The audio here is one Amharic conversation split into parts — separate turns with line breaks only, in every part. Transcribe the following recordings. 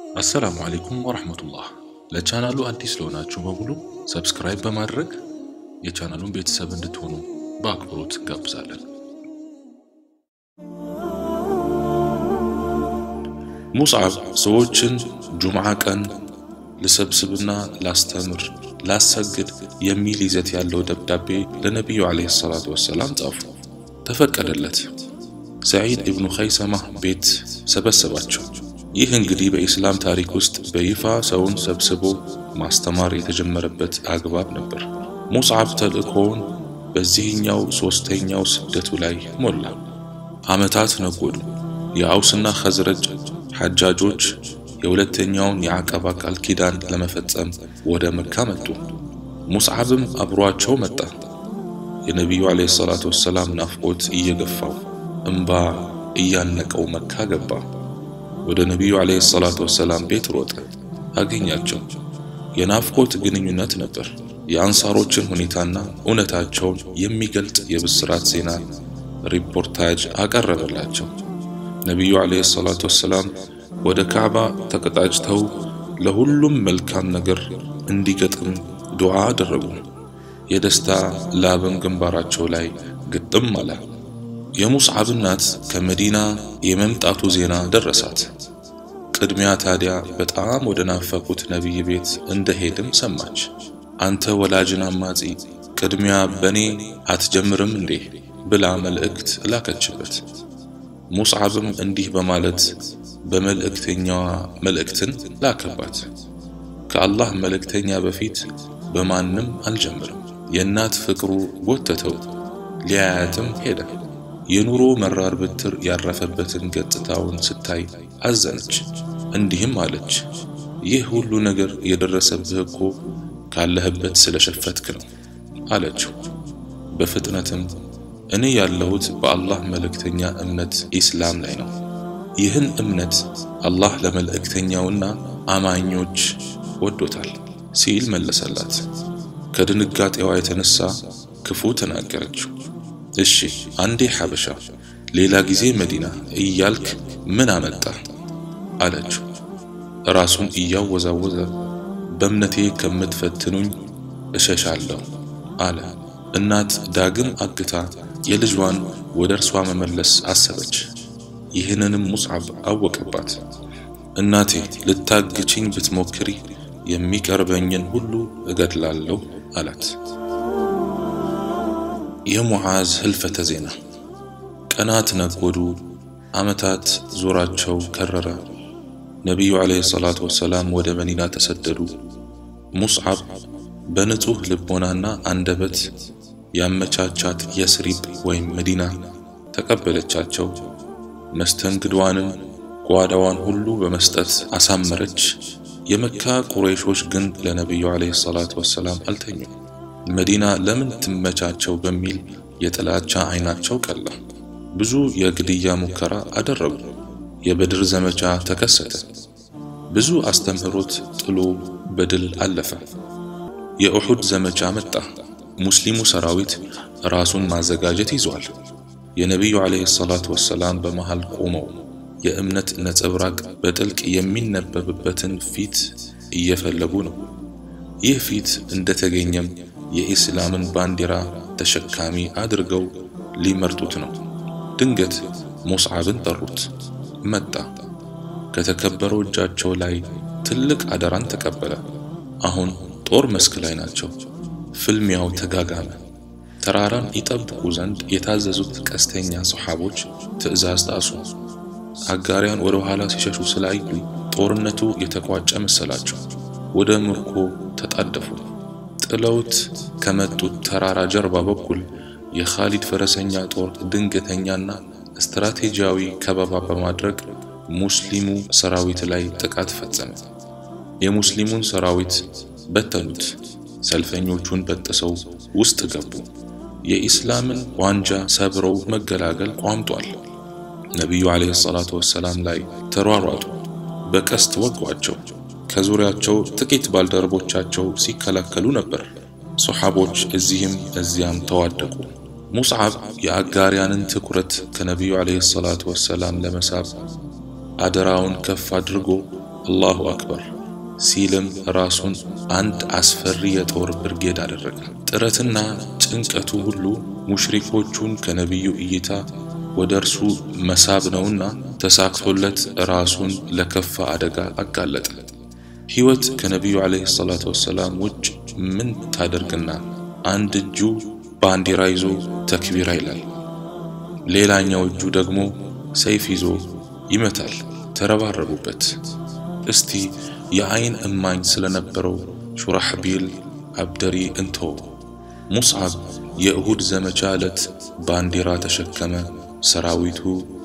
አሰላሙ አሌይኩም ወረህመቱላህ። ለቻናሉ አዲስ ለሆናችሁ በሙሉ ሰብስክራይብ በማድረግ የቻናሉን ቤተሰብ እንድትሆኑ በአክብሮት እንጋብዛለን። ሙስዓብ ሰዎችን ጁምዓ ቀን ልሰብስብና ላስተምር፣ ላሰግድ የሚል ይዘት ያለው ደብዳቤ ለነቢዩ ዓለይሂ ሰላቱ ወሰላም ጻፉ። ተፈቀደለት። ሰዒድ ኢብኑ ኸይሰማ ቤት ሰበሰባቸው። ይህ እንግዲህ በኢስላም ታሪክ ውስጥ በይፋ ሰውን ሰብስቦ ማስተማር የተጀመረበት አግባብ ነበር። ሙስዓብ ተልእኮውን በዚህኛው ሦስተኛው ስደቱ ላይ ሞላ። ዓመታት ነጎዱ። የአውስና ኸዝረጅ ሐጃጆች የሁለተኛውን የዐቀባ ቃል ኪዳን ለመፈጸም ወደ መካ መጡ። ሙስዓብም አብሯቸው መጣ። የነቢዩ ዓለይሂ ሰላቱ ወሰላም ናፍቆት እየገፋው እምባ እያነቀው መካ ገባ። ወደ ነቢዩ ዓለይሂ ሰላቱ ወሰላም ቤት ሮጠ። አገኛቸው። የናፍቆት ግንኙነት ነበር። የአንሳሮችን ሁኔታና እውነታቸውን የሚገልጥ የብስራት ዜና ሪፖርታጅ አቀረበላቸው። ነቢዩ ዓለይሂ ሰላቱ ወሰላም ወደ ካዕባ ተቀጣጭተው ለሁሉም መልካም ነገር እንዲገጥም ዱዓ አደረጉ። የደስታ ላብም ግንባራቸው ላይ ግጥም አለ። የሙስዓብ እናት ከመዲና የመምጣቱ ዜና ደረሳት። ቅድሚያ ታዲያ በጣም ወደ ናፈቁት ነቢይ ቤት እንደሄድም ሰማች። አንተ ወላጅን አማጺ ቅድሚያ በኔ አትጀምርም እንዴ ብላ መልእክት ላከችበት። ሙስዓብም እንዲህ በማለት በመልእክተኛዋ መልእክትን ላከባት። ከአላህ መልእክተኛ በፊት በማንም አልጀምርም። የእናት ፍቅሩ ጎተተው፣ ሊያያትም ሄደ። የኑሮ መራር ብትር ያረፈበትን ገጽታውን ስታይ አዘነች። እንዲህም አለች፣ ይህ ሁሉ ነገር የደረሰብህ እኮ ካለህበት ስለሸፈትክ ነው አለችው። በፍጥነትም እኔ ያለሁት በአላህ መልእክተኛ እምነት ኢስላም ላይ ነው። ይህን እምነት አላህ ለመልእክተኛውና አማኞች ወዶታል ሲል መለሰላት። ከድንጋጤዋ የተነሳ ክፉ ተናገረችው። እሺ አንዴ ሐበሻ ሌላ ጊዜ መዲና እያልክ ምን አመጣ አለችው። ራሱን እያወዛወዘ በእምነቴ ከምትፈትኑኝ እሸሻለሁ አለ። እናት ዳግም አግታ የልጇን ወደ እርሷ መመለስ አሰበች። ይህንንም ሙስዓብ አወቀባት። እናቴ ልታግችኝ ብትሞክሪ የሚቀርበኝን ሁሉ እገድላለሁ አላት። የሙዓዝ ህልፈተ ዜና። ቀናት ነጎዱ፣ ዓመታት ዞራቸው ከረረ። ነቢዩ ዓለይሂ ሰላቱ ወሰላም ወደ መዲና ተሰደዱ። ሙስዓብ በንጹሕ ልቦናና አንደበት ያመቻቻት የስሪብ ወይም መዲና ተቀበለቻቸው። መስተንግዷንም ጓዳዋን ሁሉ በመስጠት አሳመረች። የመካ ቁረይሾች ግን ለነቢዩ ዓለይሂ ሰላቱ ወሰላም አልተኙም። መዲና ለምን ትመቻቸው በሚል የጥላቻ አይናቸው ቀላ። ብዙ የግድያ ሙከራ አደረጉ። የበድር ዘመቻ ተከሰተ። ብዙ አስተምህሮት ጥሎ በድል አለፈ። የኡሑድ ዘመቻ መጣ። ሙስሊሙ ሰራዊት ራሱን ማዘጋጀት ይዟል። የነቢዩ ዓለይሂ ሰላቱ ወሰላም በመሃል ቆመው የእምነት ነጸብራቅ በጥልቅ የሚነበብበትን ፊት እየፈለጉ ነው። ይህ ፊት እንደተገኘም የኢስላምን ባንዲራ ተሸካሚ አድርገው ሊመርጡት ነው። ድንገት ሙስዓብን ጠሩት። መጣ። ከተከበረው እጃቸው ላይ ትልቅ አደራን ተቀበለ። አሁን ጦር መስክ ላይ ናቸው። ፍልሚያው ተጋጋመ። ተራራን ይጠብቁ ዘንድ የታዘዙት ቀስተኛ ሰሓቦች ትዕዛዝ ጣሱ። አጋሪያን ወደ ኋላ ሲሸሹ ስላዩ ጦርነቱ የተቋጨ መሰላቸው። ወደ ምርኮ ተጣደፉ። ጥለውት ከመጡት ተራራ ጀርባ በኩል የኻሊድ ፈረሰኛ ጦር ድንገተኛና ስትራቴጂያዊ ከበባ በማድረግ ሙስሊሙ ሰራዊት ላይ ጥቃት ፈጸመ። የሙስሊሙን ሰራዊት በተኑት። ሰልፈኞቹን በጥሰው ውስጥ ገቡ። የኢስላምን ዋንጃ ሰብረው መገላገል ቋምጧል። ነቢዩ ዓለይሂ ሰላቱ ወሰላም ላይ ተሯሯጡ። በቀስት ወጓቸው። ከዙሪያቸው ጥቂት ባልደረቦቻቸው ሲከላከሉ ነበር። ሶሓቦች እዚህም እዚያም ተዋደቁ። ሙስዓብ የአጋሪያንን ትኩረት ከነቢዩ ዓለይሂ ሰላቱ ወሰላም ለመሳብ አደራውን ከፍ አድርጎ አላሁ አክበር ሲልም ራሱን አንድ አስፈሪ የጦር ብርጌድ አደረገ። ጥረትና ጭንቀቱ ሁሉ ሙሽሪኮቹን ከነቢዩ እይታ ወደ እርሱ መሳብ ነውና ተሳክቶለት ራሱን ለከፋ አደጋ አጋለጠ። ሕይወት ከነቢዩ ዓለይሂ ሰላቱ ወሰላም ውጭ ምን ታደርግና አንድ እጁ ባንዲራ ይዞ ተክቢራ ይላል፣ ሌላኛው እጁ ደግሞ ሰይፍ ይዞ ይመታል። ተረባረቡበት። እስቲ የአይን እማኝ ስለነበረው ሹራሕቢል አብደሪ እንተው። ሙስዓብ የእሁድ ዘመቻ ዕለት ባንዲራ ተሸከመ። ሰራዊቱ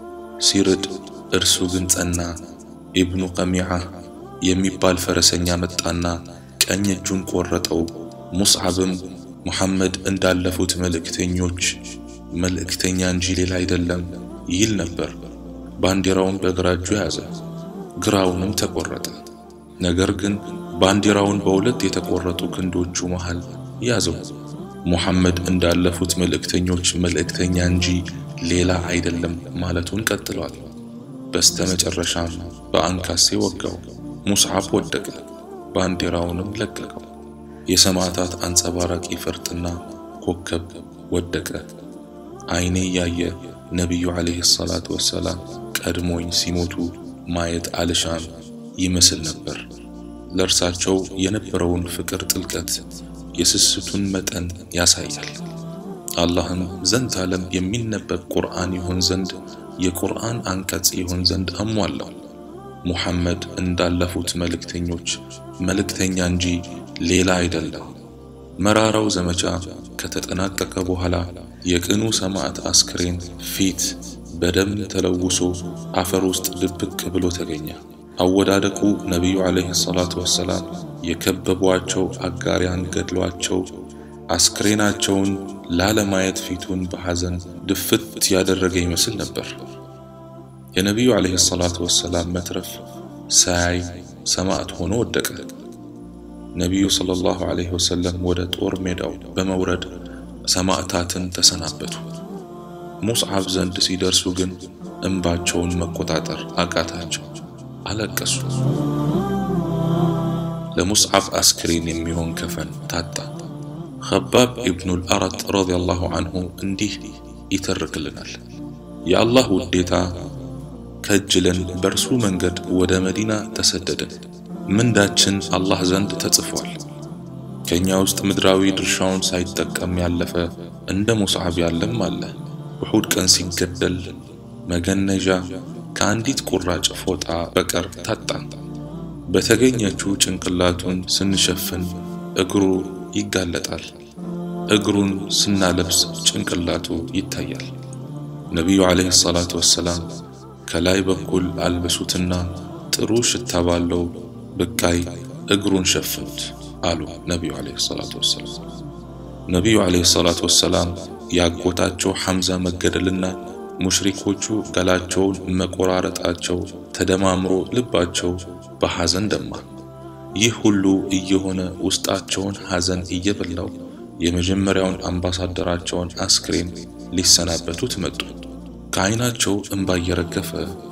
ሲርድ እርሱ ግን ጸና። ኢብኑ ቀሚዓ የሚባል ፈረሰኛ መጣና ቀኝ እጁን ቆረጠው። ሙስዓብም ሙሐመድ እንዳለፉት መልእክተኞች መልእክተኛ እንጂ ሌላ አይደለም ይል ነበር። ባንዲራውን በግራ እጁ ያዘ፣ ግራውንም ተቆረጠ። ነገር ግን ባንዲራውን በሁለት የተቆረጡ ክንዶቹ መሃል ያዘው። ሙሐመድ እንዳለፉት መልእክተኞች መልእክተኛ እንጂ ሌላ አይደለም ማለቱን ቀጥሏል። በስተመጨረሻም በአንካሴ ወጋው። ሙስዓብ ወደቀ፣ ባንዲራውንም ለቀቀው። የሰማዕታት አንጸባራቂ ፈርጥና ኮከብ ወደቀ። አይኔ እያየ ነቢዩ ዓለይሂ ሰላቱ ወሰላም ቀድሞኝ ሲሞቱ ማየት አልሻም ይመስል ነበር። ለእርሳቸው የነበረውን ፍቅር ጥልቀት፣ የስስቱን መጠን ያሳያል። አላህም ዘንድ ዓለም የሚነበብ ቁርአን ይሆን ዘንድ የቁርአን አንቀጽ ይሆን ዘንድ አሟላው። ሙሐመድ እንዳለፉት መልእክተኞች መልእክተኛ እንጂ ሌላ አይደለም። መራራው ዘመቻ ከተጠናቀቀ በኋላ የቅኑ ሰማዕት አስክሬን ፊት በደም ተለውሶ አፈር ውስጥ ድብቅ ብሎ ተገኘ። አወዳደቁ ነቢዩ ዓለይሂ ሰላቱ ወሰላም የከበቧቸው አጋሪያን ገድሏቸው አስክሬናቸውን ላለማየት ፊቱን በሐዘን ድፍት ያደረገ ይመስል ነበር። የነቢዩ ዓለይሂ ሰላቱ ወሰላም መትረፍ ሳያይ ሰማዕት ሆኖ ወደቀ። ነቢዩ ሰለላሁ ዓለይሂ ወሰለም ወደ ጦር ሜዳው በመውረድ ሰማዕታትን ተሰናበቱ። ሙስዓብ ዘንድ ሲደርሱ ግን እንባቸውን መቆጣጠር አቃታቸው፣ አለቀሱ። ለሙስዓብ አስክሬን የሚሆን ከፈን ታጣ። ኸባብ ኢብኑል አረጥ ረዲየላሁ አንሁ እንዲህ ይተርክልናል። የአላህ ውዴታ ከጅለን በእርሱ መንገድ ወደ መዲና ተሰደድን። ምንዳችን አላህ ዘንድ ተጽፏል። ከእኛ ውስጥ ምድራዊ ድርሻውን ሳይጠቀም ያለፈ እንደ ሙስዓብ ያለም አለ። ውሑድ ቀን ሲገደል መገነዣ ከአንዲት ቁራጭ ፎጣ በቀር ታጣን። በተገኘችው ጭንቅላቱን ስንሸፍን እግሩ ይጋለጣል። እግሩን ስናለብስ ጭንቅላቱ ይታያል። ነቢዩ ዓለይሂ ሰላቱ ወሰላም ከላይ በኩል አልብሱትና ጥሩ ሽታ ባለው ብቃይ እግሩን ሸፍኑት አሉ ነቢዩ ዓለይሂ ሰላቱ ወሰላም። ነቢዩ ዓለይሂ ሰላቱ ወሰላም ያጎታቸው ሐምዛ መገደልና ሙሽሪኮቹ ገላቸውን መቆራረጣቸው ተደማምሮ ልባቸው በሐዘን ደማ። ይህ ሁሉ እየሆነ ውስጣቸውን ሐዘን እየበላው የመጀመሪያውን አምባሳደራቸውን አስክሬን ሊሰናበቱት መጡ። ከዓይናቸው እንባ እየረገፈ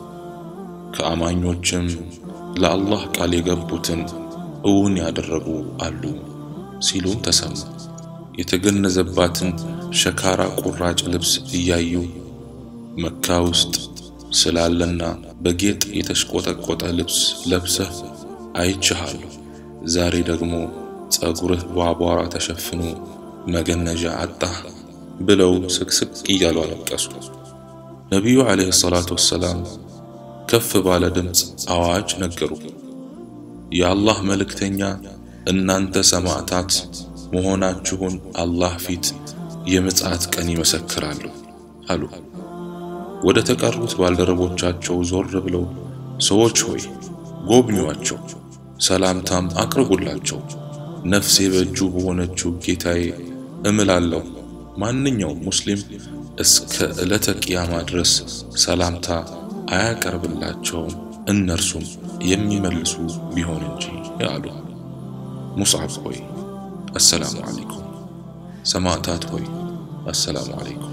ከአማኞችም ለአላህ ቃል የገቡትን እውን ያደረጉ አሉ ሲሉም ተሰሙ። የተገነዘባትን ሸካራ ቁራጭ ልብስ እያዩ መካ ውስጥ ስላለና በጌጥ የተሽቆጠቆጠ ልብስ ለብሰህ አይችሃለሁ፣ ዛሬ ደግሞ ጸጉርህ በአቧራ ተሸፍኖ መገነዣ አጣህ ብለው ስቅስቅ እያሉ አለቀሱ። ነቢዩ ዓለይሂ ሰላቱ ወሰላም ከፍ ባለ ድምፅ አዋጅ ነገሩ። የአላህ መልእክተኛ እናንተ ሰማዕታት መሆናችሁን አላህ ፊት የምጽአት ቀን ይመሰክራሉ አሉ። ወደ ተቀሩት ባልደረቦቻቸው ዞር ብለው ሰዎች ሆይ ጎብኙዋቸው፣ ሰላምታም አቅርቡላቸው። ነፍሴ በእጁ በሆነችው ጌታዬ እምላለሁ ማንኛውም ሙስሊም እስከ ዕለተ ቅያማ ድረስ ሰላምታ አያቀርብላቸውም እነርሱም የሚመልሱ ቢሆን እንጂ አሉ። ሙስዓብ ሆይ አሰላሙ ዓለይኩም፣ ሰማዕታት ሆይ አሰላሙ ዓለይኩም።